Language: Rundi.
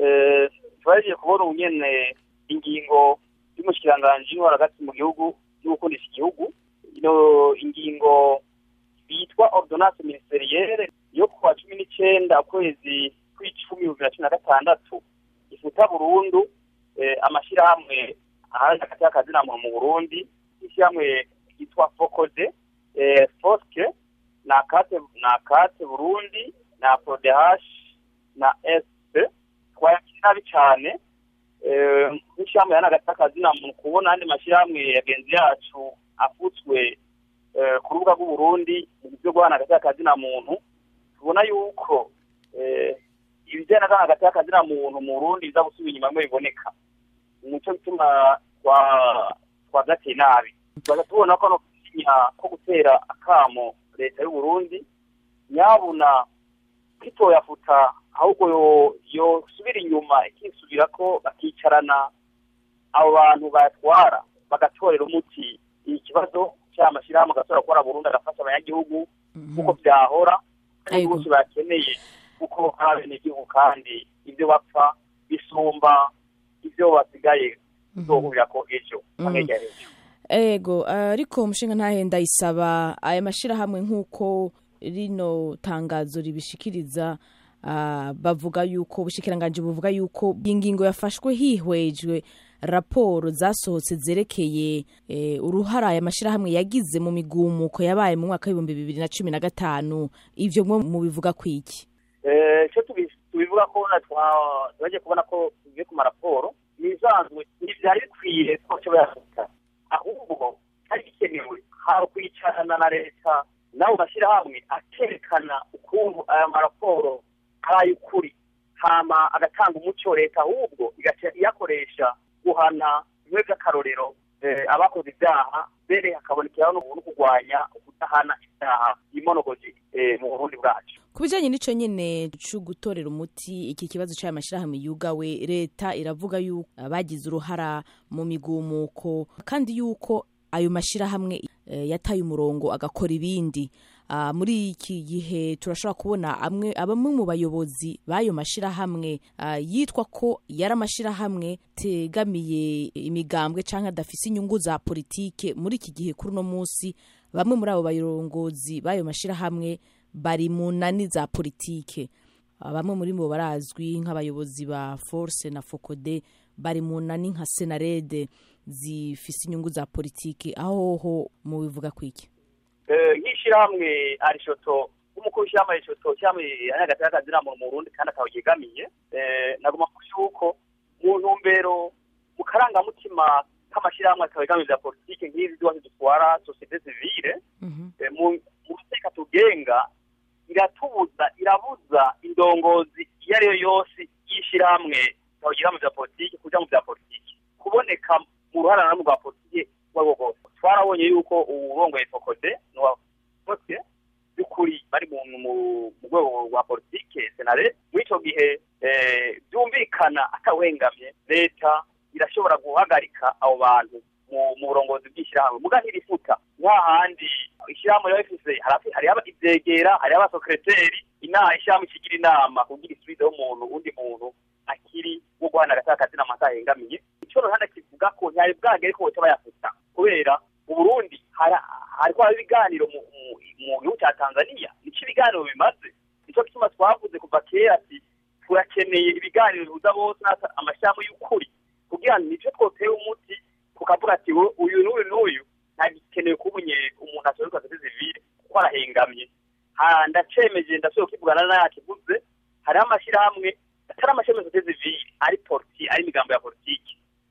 twagiye kubona ubu nyene ingingo y'umushikiranganji w'intwaro hagati mu gihugu yo gukundisha igihugu ino ingingo bitwa ordonnance ministerielle yo kuwa cumi n'icenda ukwezi kw'icumi bibiri na cumi na gatandatu ifuta burundu amashirahamwe ahari hagati y'akazina muntu mu burundi ishyirahamwe ryitwa fokode foske na kate na kate burundi na prodehash na sp twayakira nabi cane nk'ishyirahamwe yana hagati y'akazina muntu kubona andi mashyirahamwe yagenzi yacu afutswe ku rubuga rw'uburundi mu byo guhana hagati y'akazina muntu tubona yuko ibijyanye na hagati y'akazina muntu mu burundi biza gusubira inyuma ngo biboneka nico gituma twagateye nabi tubaza tubona ko no gusinya ko gutera akamo leta y'uburundi nyabuna kwitoyafuta ahubwo yosubira inyuma ikisubira ko bakicarana abo bantu bayatwara bagatorera umuti ikibazo cy'amashyirahamwe agasubira gukora burundu agafasha abanyagihugu kuko byahora kandi bose bakeneye kuko ari abenegihugu kandi ibyo bapfa bisumba ibyo basigaye bizohurira ko ejo amenya ejo ego ariko umushinga ntahenda isaba aya mashyirahamwe nk'uko rino tangazo ribishikiriza bavuga yuko ubushikiranganje buvuga yuko ingingo yafashwe hihwejwe raporo zasohotse zerekeye uruhara aya mashyirahamwe yagize mu migumuko yabaye mu mwaka w'ibihumbi bibiri na cumi na gatanu ibyo mwo mubivuga ku iki icyo tubivuga ko twagiye kubona ko tugiye ku maraporo ibisanzwe ntibyari bikwiye ko cyo bayafata ahubwo hari bikenewe hari kwicarana na leta n'abo mashyirahamwe akerekana ukuntu aya maraporo ari ay'ukuri hama agatanga umuco leta ahubwo igaca iyakoresha guhana bimwe by'akarorero abakoze ibyaha mbere hakabonekeraho no kurwanya kudahana ibyaha imonogozi mu burundi bwacu ku bijyanye n'icyo nyine cyo gutorera umuti iki kibazo cy'aya mashyirahamwe yugawe leta iravuga yuko bagize uruhara mu migumuko kandi yuko ayo mashyirahamwe yataye umurongo agakora ibindi muri iki gihe turashobora kubona bamwe mu bayobozi b'ayo mashyirahamwe yitwa ko yari amashyirahamwe tegamiye imigambwe cyangwa adafise inyungu za politike muri iki gihe kuri uno munsi bamwe muri abo bayobozi b'ayo mashyirahamwe bari mu nani za politike bamwe muri bo barazwi nk'abayobozi ba force na fokode bari mu nani nka senarede zifise inyungu za politike aho ho mu bivuga kwiki nk'ishyirahamwe arishoto nk'umukuru w'ishyirahamwe arishoto cyangwa hagati y'akazina muntu mu burundi kandi akaba yegamiye nagomba kuvuga yuko mu ntumbero mu karangamutima k'amashyirahamwe akaba yegamiye bya politike nk'izi zose dutwara sosiyete sivile mu mateka tugenga iratubuza irabuza indongozi iyo ari yo yose y'ishyirahamwe ikaba mu bya politike kuja mu bya politike kuboneka mu ruhara na rwa politike uwo ari wo rwose twarabonye yuko uwurongoye fokode bose by'ukuri bari mu rwego rwa politike senare muri icyo gihe byumvikana atawengamye leta irashobora guhagarika abo bantu mu burongozi bw'ishyirahamwe muga ntirifuta nk'ahandi ishyirahamwe riba rifise hariho ivyegera hariho abasekreteri inama ishyirahamwe ikigira inama kugira isubizeho umuntu undi muntu akiri wo guhana agati akazina amata ahengamiye ico ruhande kivuga ko ntiyari bwagere ko boca bayafuta kubera mu burundi hariko haba ibiganiro mu gihugu ca tanzania nico ibiganiro bimaze nico gituma twavuze kuva kera ati turakeneye ibiganiro bihuza bose amashyirahamwe y'ukuri kugira ngo nico twoteye umuti tukavuga ati uyu n'uyu n'uyu ntagikeneye kuba umuntu asohoka sosiyete sivile kuko arahengamye ndacemeje ndashoboye kukivugana n'ayakivuze hariho amashyirahamwe atari amashyirahamwe sosiyete sivile ari politi ari imigambo ya politiki